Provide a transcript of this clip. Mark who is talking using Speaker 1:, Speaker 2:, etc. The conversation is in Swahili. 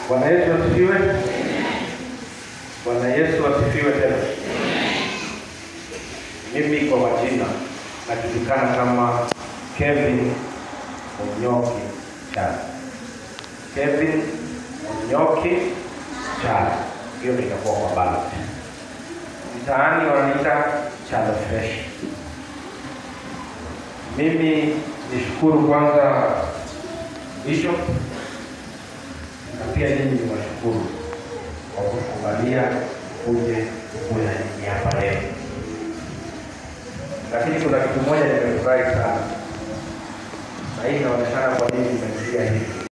Speaker 1: Bwana Yesu asifiwe. Bwana Yesu asifiwe tena. Mimi kwa majina najulikana kama Kevin Onyoki Charles. Kevin Onyoki Charles. Hiyo ndio itakuwa kwa ballot. Mtaani wananiita Charles Fresh. Mimi nishukuru kwanza Bishop na pia nyinyi ni washukuru kwa kutuangalia kuje kuwe na nyinyi hapa leo. Lakini kuna kitu moja nimefurahi sana, na hii inaonekana kwa nini nimesikia hivi.